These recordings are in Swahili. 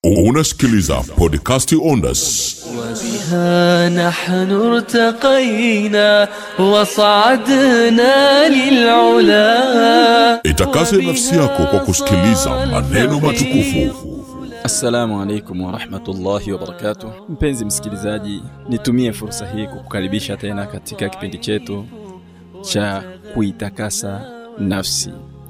unasikiliza podcasti ondas وبها نحن ارتقينا وصعدنا للعلا itakase nafsi yako kwa kusikiliza maneno matukufu Assalamu alaikum warahmatullahi wabarakatuh. Mpenzi msikilizaji, nitumie fursa hii kukukaribisha tena katika kipindi chetu cha kuitakasa nafsi.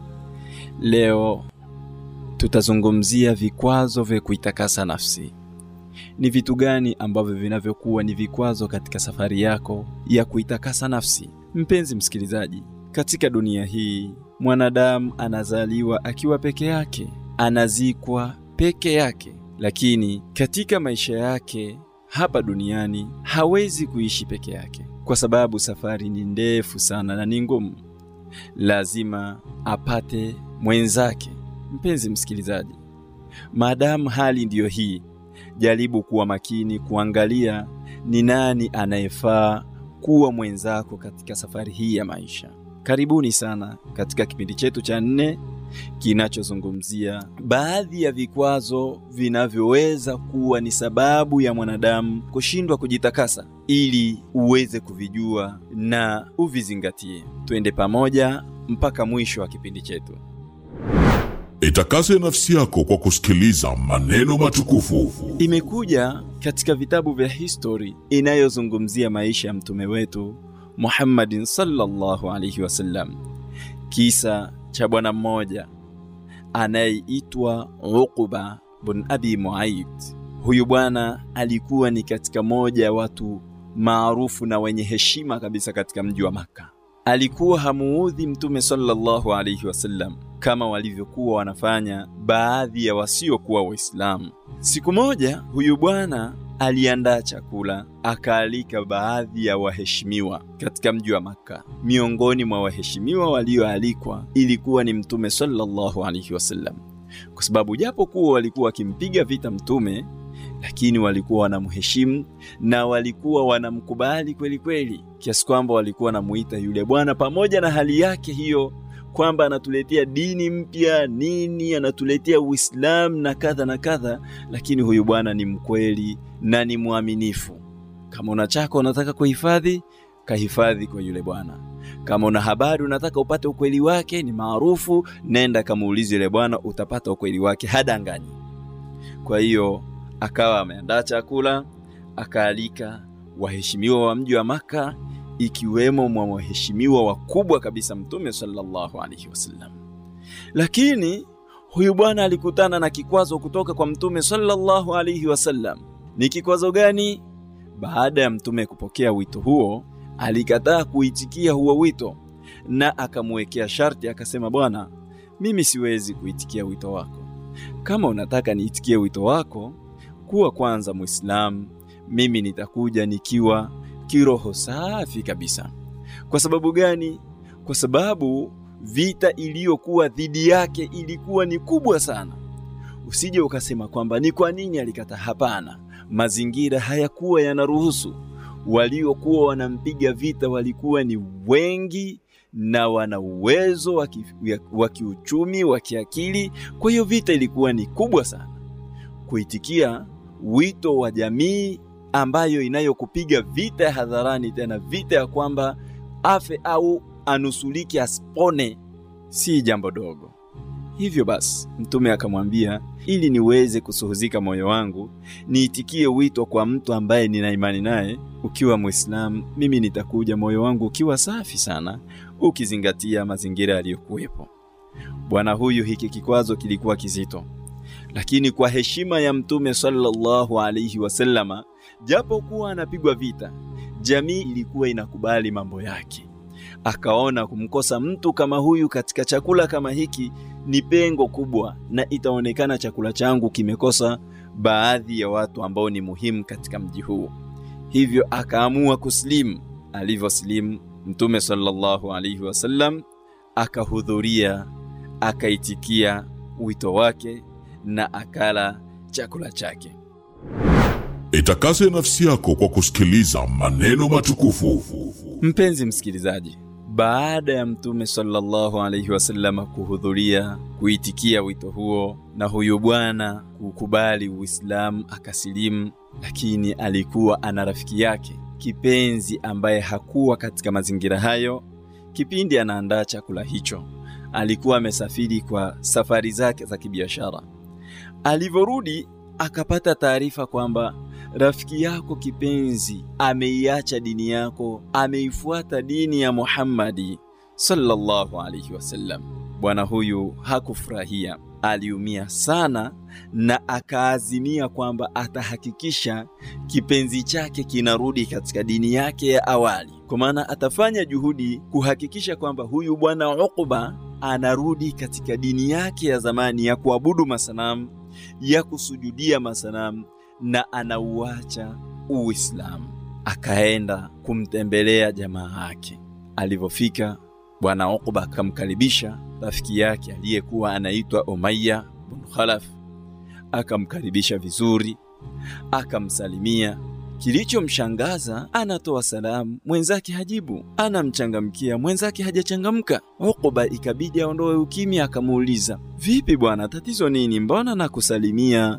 Leo tutazungumzia vikwazo vya kuitakasa nafsi. Ni vitu gani ambavyo vinavyokuwa ni vikwazo katika safari yako ya kuitakasa nafsi? Mpenzi msikilizaji, katika dunia hii mwanadamu anazaliwa akiwa peke yake, anazikwa peke yake, lakini katika maisha yake hapa duniani hawezi kuishi peke yake, kwa sababu safari ni ndefu sana na ni ngumu. Lazima apate mwenzake. Mpenzi msikilizaji, maadamu hali ndiyo hii, jaribu kuwa makini kuangalia ni nani anayefaa kuwa mwenzako katika safari hii ya maisha. Karibuni sana katika kipindi chetu cha nne kinachozungumzia baadhi ya vikwazo vinavyoweza kuwa ni sababu ya mwanadamu kushindwa kujitakasa, ili uweze kuvijua na uvizingatie. Twende pamoja mpaka mwisho wa kipindi chetu. itakase nafsi yako kwa kusikiliza maneno matukufu imekuja katika vitabu vya history inayozungumzia maisha ya mtume wetu Muhammadin sallallahu alaihi wasallam, kisa cha bwana mmoja anayeitwa Uqba bin Abi Muaid. Huyu bwana alikuwa ni katika moja ya watu maarufu na wenye heshima kabisa katika mji wa Makka. Alikuwa hamuudhi mtume sallallahu alaihi wasallam kama walivyokuwa wanafanya baadhi ya wasiokuwa Waislamu. Siku moja huyu bwana aliandaa chakula akaalika baadhi ya waheshimiwa katika mji wa Makka. Miongoni mwa waheshimiwa walioalikwa ilikuwa ni mtume sallallahu alaihi wasallam, kwa sababu japo kuwa walikuwa wakimpiga vita mtume, lakini walikuwa wanamheshimu na walikuwa wanamkubali kweli kweli, kiasi kwamba walikuwa wanamuita yule bwana, pamoja na hali yake hiyo kwamba anatuletea dini mpya nini, anatuletea Uislamu na kadha na kadha, lakini huyu bwana ni mkweli na ni mwaminifu. Kama una chako unataka kuhifadhi, kahifadhi kwa yule bwana. Kama una habari unataka upate ukweli wake, ni maarufu, nenda kamuulize yule bwana, utapata ukweli wake, hadanganyi. Kwa hiyo akawa ameandaa chakula, akaalika waheshimiwa wa mji wa Maka ikiwemo mwa waheshimiwa wakubwa kabisa Mtume sallallahu alaihi wasallam. Lakini huyu bwana alikutana na kikwazo kutoka kwa Mtume sallallahu alaihi wasallam. Ni kikwazo gani? Baada ya Mtume kupokea wito huo, alikataa kuitikia huo wito na akamwekea sharti, akasema, bwana, mimi siwezi kuitikia wito wako. Kama unataka niitikie wito wako, kuwa kwanza Muislamu, mimi nitakuja nikiwa kiroho safi kabisa. Kwa sababu gani? Kwa sababu vita iliyokuwa dhidi yake ilikuwa ni kubwa sana. Usije ukasema kwamba ni kwa nini alikata. Hapana, mazingira hayakuwa yanaruhusu. Waliokuwa wanampiga vita walikuwa ni wengi na wana uwezo wa ki- wa kiuchumi, wa kiakili. Kwa hiyo vita ilikuwa ni kubwa sana. Kuitikia wito wa jamii ambayo inayokupiga vita ya hadharani, tena vita ya kwamba afe au anusulike asipone, si jambo dogo. Hivyo basi, Mtume akamwambia, ili niweze kusuhuzika moyo wangu, niitikie wito kwa mtu ambaye nina imani naye. Ukiwa Mwislamu, mimi nitakuja moyo wangu ukiwa safi sana, ukizingatia mazingira yaliyokuwepo. Bwana huyu, hiki kikwazo kilikuwa kizito, lakini kwa heshima ya Mtume sallallahu alaihi wasallama japo kuwa anapigwa vita, jamii ilikuwa inakubali mambo yake. Akaona kumkosa mtu kama huyu katika chakula kama hiki ni pengo kubwa, na itaonekana chakula changu kimekosa baadhi ya watu ambao ni muhimu katika mji huu. Hivyo akaamua kusilimu. Alivyosilimu, Mtume sallallahu alaihi wasallam akahudhuria, akaitikia wito wake na akala chakula chake. itakase nafsi yako kwa kusikiliza maneno matukufu Mpenzi msikilizaji, baada ya mtume sallallahu alaihi wasallam kuhudhuria kuitikia wito huo na huyu bwana kukubali Uislamu akasilimu, lakini alikuwa ana rafiki yake kipenzi ambaye hakuwa katika mazingira hayo kipindi anaandaa chakula hicho. Alikuwa amesafiri kwa safari zake za kibiashara. Alivyorudi akapata taarifa kwamba rafiki yako kipenzi ameiacha dini yako, ameifuata dini ya Muhammadi sallallahu alaihi wasallam. Bwana huyu hakufurahia, aliumia sana na akaazimia kwamba atahakikisha kipenzi chake kinarudi katika dini yake ya awali, kwa maana atafanya juhudi kuhakikisha kwamba huyu bwana Uqba anarudi katika dini yake ya zamani ya kuabudu masanamu, ya kusujudia masanamu na anauacha Uislamu. Akaenda kumtembelea jamaa yake. Alivyofika, bwana Uqba akamkaribisha rafiki yake aliyekuwa anaitwa Umayya bin Khalaf, akamkaribisha vizuri, akamsalimia. Kilichomshangaza, anatoa salamu, mwenzake hajibu, anamchangamkia, mwenzake hajachangamka. Uqba ikabidi aondoe ukimya, akamuuliza, vipi bwana, tatizo nini? Mbona nakusalimia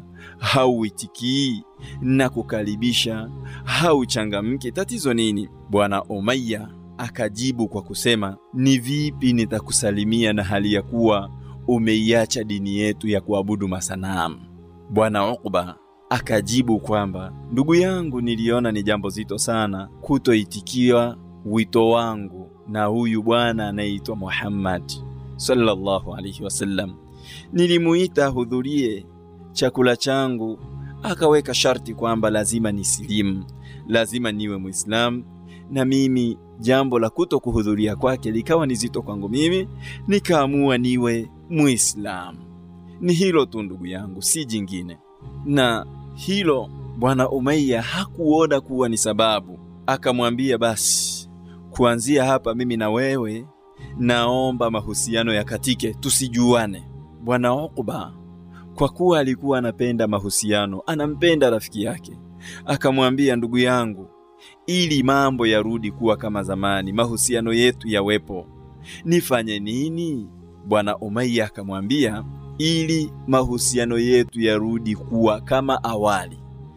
hauitikii na kukaribisha hauchangamke, tatizo nini? Bwana Umayya akajibu kwa kusema, ni vipi nitakusalimia na hali ya kuwa umeiacha dini yetu ya kuabudu masanamu? Bwana Uqba akajibu kwamba ndugu yangu, niliona ni jambo zito sana kutoitikiwa wito wangu na huyu bwana anayeitwa Muhammad sallallahu alaihi wasallam. Nilimuita ahudhurie chakula changu, akaweka sharti kwamba lazima nisilimu, lazima niwe Muislamu, na mimi jambo la kuto kuhudhuria kwake likawa ni zito kwangu mimi, nikaamua niwe Muislamu. Ni hilo tu ndugu yangu, si jingine. Na hilo bwana Umayya hakuona kuwa ni sababu, akamwambia basi, kuanzia hapa mimi na wewe naomba mahusiano yakatike, tusijuane. Bwana Uqba kwa kuwa alikuwa anapenda mahusiano, anampenda rafiki yake, akamwambia ndugu yangu, ili mambo yarudi kuwa kama zamani, mahusiano yetu yawepo, nifanye nini? Bwana Umayya akamwambia, ili mahusiano yetu yarudi kuwa kama awali,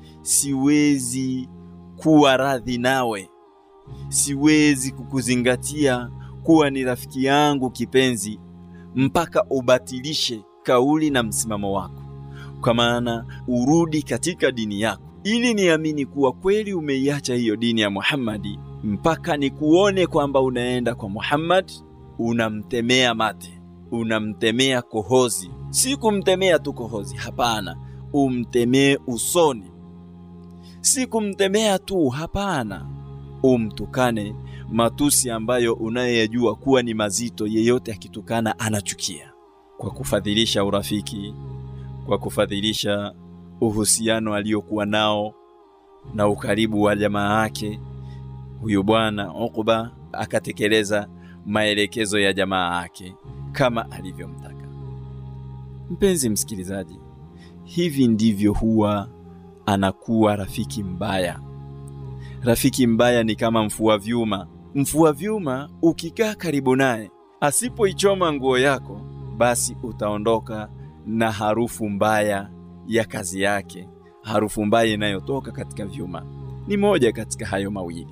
siwezi kuwa radhi nawe, siwezi kukuzingatia kuwa ni rafiki yangu kipenzi mpaka ubatilishe kauli na msimamo wako, kwa maana urudi katika dini yako, ili niamini kuwa kweli umeiacha hiyo dini ya Muhammadi, mpaka nikuone kwamba unaenda kwa Muhammad, unamtemea mate, unamtemea kohozi. Si kumtemea tu kohozi, hapana, umtemee usoni. Si kumtemea tu, hapana, umtukane matusi ambayo unayoyajua kuwa ni mazito. Yeyote akitukana anachukia kwa kufadhilisha urafiki, kwa kufadhilisha uhusiano aliyokuwa nao na ukaribu wa jamaa yake. Huyu bwana Uqba akatekeleza maelekezo ya jamaa yake kama alivyomtaka. Mpenzi msikilizaji, hivi ndivyo huwa anakuwa rafiki mbaya. Rafiki mbaya ni kama mfua vyuma. Mfua vyuma ukikaa karibu naye, asipoichoma nguo yako basi utaondoka na harufu mbaya ya kazi yake, harufu mbaya inayotoka katika vyuma. Ni moja katika hayo mawili.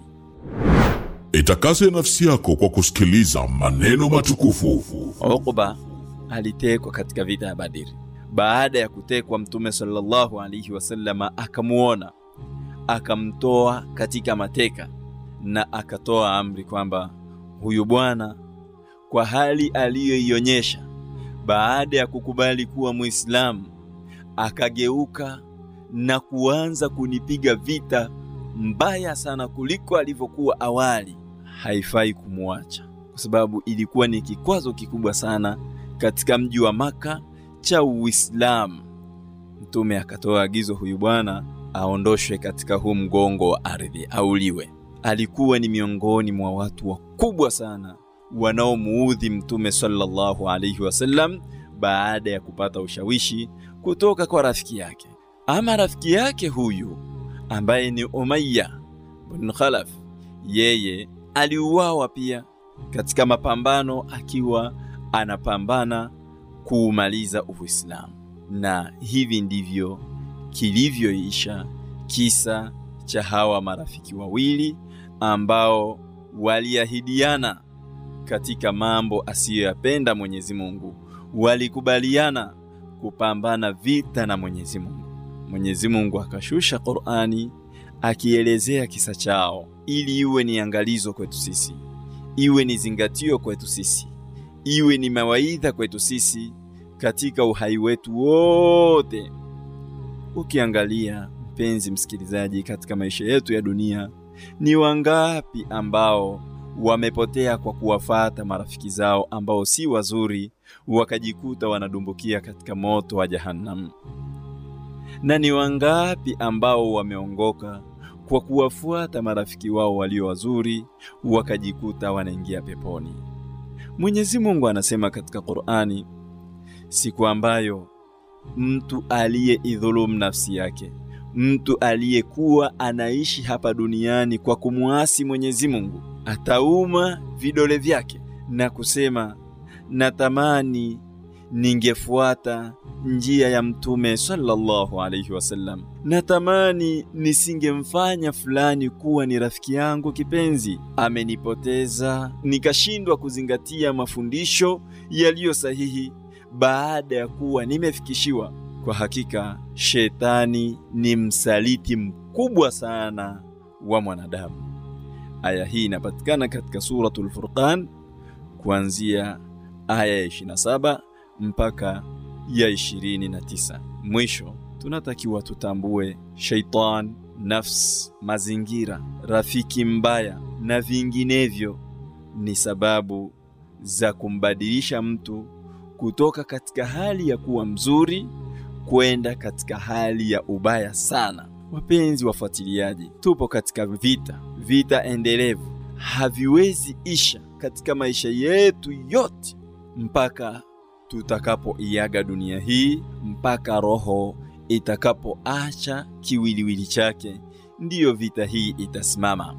Itakase nafsi yako kwa kusikiliza maneno matukufu. Uqba alitekwa katika vita ya Badiri. Baada ya kutekwa, Mtume sallallahu alaihi wasallama akamuona, akamtoa katika mateka na akatoa amri kwamba huyu bwana kwa hali aliyoionyesha baada ya kukubali kuwa Muislamu akageuka na kuanza kunipiga vita mbaya sana kuliko alivyokuwa awali, haifai kumwacha kwa sababu ilikuwa ni kikwazo kikubwa sana katika mji wa Maka cha Uislamu. Mtume akatoa agizo, huyu bwana aondoshwe katika huu mgongo wa ardhi, auliwe. Alikuwa ni miongoni mwa watu wakubwa sana wanaomuudhi Mtume sallallahu alaihi wasallam baada ya kupata ushawishi kutoka kwa rafiki yake. Ama rafiki yake huyu ambaye ni Umayya bin Khalaf, yeye aliuawa pia katika mapambano akiwa anapambana kuumaliza Uislamu, na hivi ndivyo kilivyoisha kisa cha hawa marafiki wawili ambao waliahidiana katika mambo asiyoyapenda Mwenyezi Mungu, walikubaliana kupambana vita na Mwenyezi Mungu. Mwenyezi Mungu akashusha Qur'ani akielezea kisa chao ili iwe ni angalizo kwetu sisi, iwe ni zingatio kwetu sisi, iwe ni mawaidha kwetu sisi katika uhai wetu wote. Ukiangalia mpenzi msikilizaji, katika maisha yetu ya dunia, ni wangapi ambao wamepotea kwa kuwafata marafiki zao ambao si wazuri, wakajikuta wanadumbukia katika moto wa Jahannam? Na ni wangapi ambao wameongoka kwa kuwafuata marafiki wao walio wazuri, wakajikuta wanaingia peponi? Mwenyezi Mungu anasema katika Qur'ani, siku ambayo mtu aliyeidhulumu nafsi yake, mtu aliyekuwa anaishi hapa duniani kwa kumwasi Mwenyezi Mungu, atauma vidole vyake na kusema, natamani ningefuata njia ya Mtume sallallahu alaihi wasallam, natamani nisingemfanya fulani kuwa ni rafiki yangu kipenzi, amenipoteza nikashindwa kuzingatia mafundisho yaliyo sahihi baada ya kuwa nimefikishiwa. Kwa hakika shetani ni msaliti mkubwa sana wa mwanadamu. Aya hii inapatikana katika Suratul Furqan kuanzia aya ya 27 mpaka ya 29. Mwisho tunatakiwa tutambue shaitan, nafsi, mazingira, rafiki mbaya na vinginevyo ni sababu za kumbadilisha mtu kutoka katika hali ya kuwa mzuri kwenda katika hali ya ubaya sana. Wapenzi wafuatiliaji, tupo katika vita, vita endelevu, haviwezi isha katika maisha yetu yote mpaka tutakapoiaga dunia hii, mpaka roho itakapoacha kiwiliwili chake, ndiyo vita hii itasimama.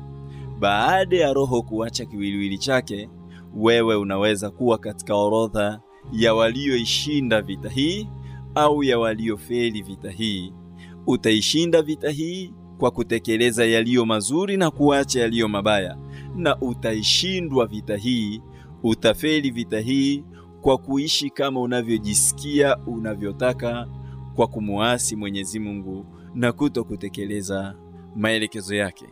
Baada ya roho kuacha kiwiliwili chake, wewe unaweza kuwa katika orodha ya walioishinda vita hii au ya waliofeli vita hii. Utaishinda vita hii kwa kutekeleza yaliyo mazuri na kuacha yaliyo mabaya, na utaishindwa vita hii, utafeli vita hii kwa kuishi kama unavyojisikia unavyotaka, kwa kumuasi Mwenyezi Mungu na kuto kutekeleza maelekezo yake.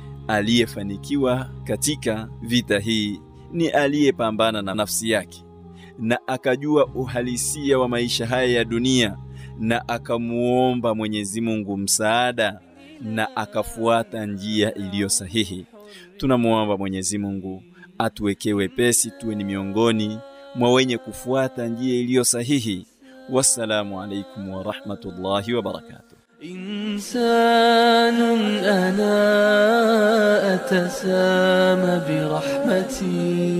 Aliyefanikiwa katika vita hii ni aliyepambana na nafsi yake na akajua uhalisia wa maisha haya ya dunia na akamuomba Mwenyezi Mungu msaada na akafuata njia iliyo sahihi. Tunamuomba Mwenyezi Mungu atuwekee wepesi, tuwe ni miongoni mwa wenye kufuata njia iliyo sahihi. Wassalamu alaikum wa rahmatullahi wa barakatuh. إنسان أنا أتسامى برحمتي